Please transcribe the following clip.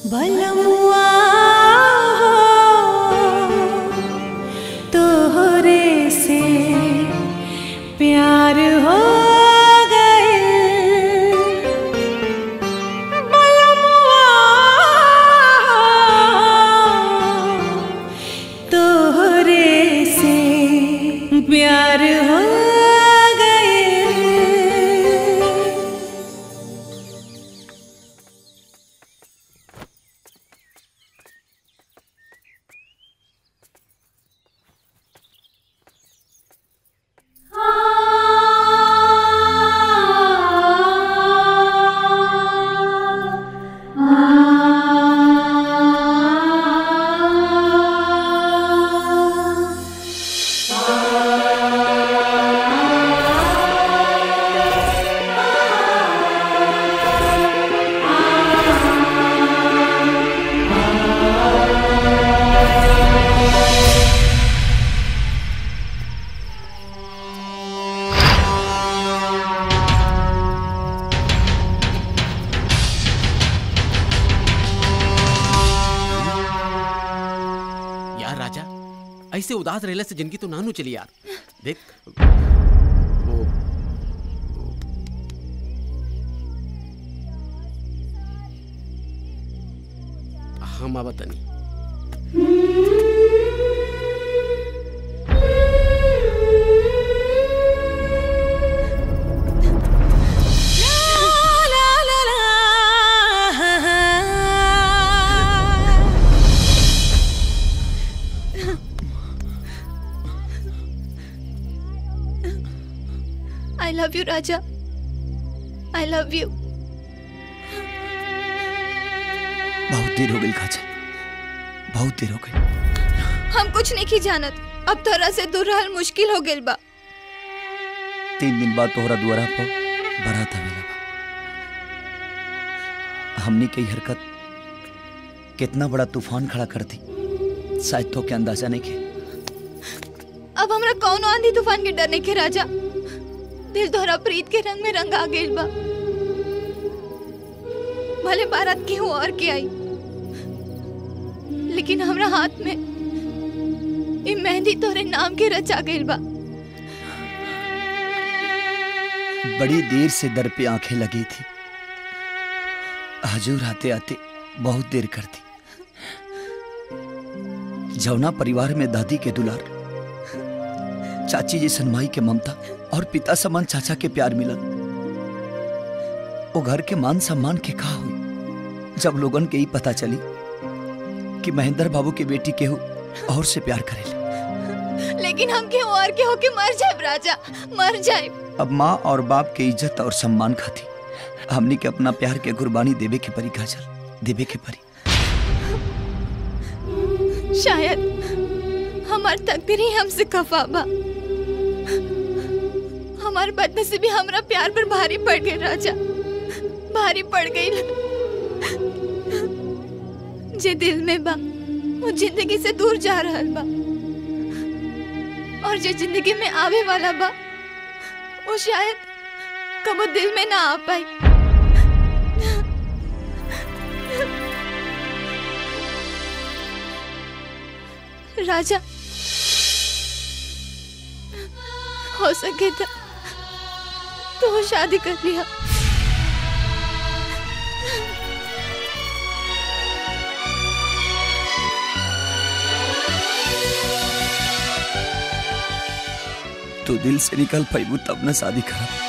बलमुआ तोहरे से प्यार हो गए बलमुआ तोहरे से प्यार हो गए यार राजा ऐसे उदास रहने से जिंदगी तो नानू चली यार देख वो हम अब तनी आई लव यू राजा आई लव यू बहुत देर हो गई खाचा बहुत देर हो गई हम कुछ नहीं की जानत अब तोरा से दूर रहल मुश्किल हो गेल बा तीन दिन बाद तोहरा दुआरा पर बारात आवेला बा हमनी के ई हरकत कितना बड़ा तूफान खड़ा कर दी शायद तो के अंदाजा नहीं के अब हमरा कौन आंधी तूफान के डरने के राजा दिल तोहरा प्रीत के रंग में रंग आ गेल बा भले बारात के हो और के आई लेकिन हमरा हाथ में ई मेहंदी तोरे नाम के रचा गेल बा बड़ी देर से दर पे आंखें लगी थी हजूर आते आते बहुत देर कर दी जौना परिवार में दादी के दुलार चाची जैसन माई के ममता और पिता समान चाचा के प्यार मिलल वो घर के मान सम्मान के कहा हुई जब लोगन के ही पता चली कि महेंद्र बाबू के बेटी केहू और से प्यार करेले लेकिन हम के और के होके मर जाए राजा मर जाए अब माँ और बाप के इज्जत और सम्मान खाती हमनी के अपना प्यार के कुर्बानी देवे के परी काजल देवे के परी शायद हमार तकदीर ही हमसे खफा बा हमार बदनसीबी हमरा प्यार पर भारी पड़ गई राजा भारी पड़ गई जे दिल में बा वो जिंदगी से दूर जा रहल बा और जो जिंदगी में आवे वाला बा वो शायद कबो दिल में ना आ पाई राजा हो सके तो तो शादी कर लिया तू दिल से निकल पैबू तब न शादी करा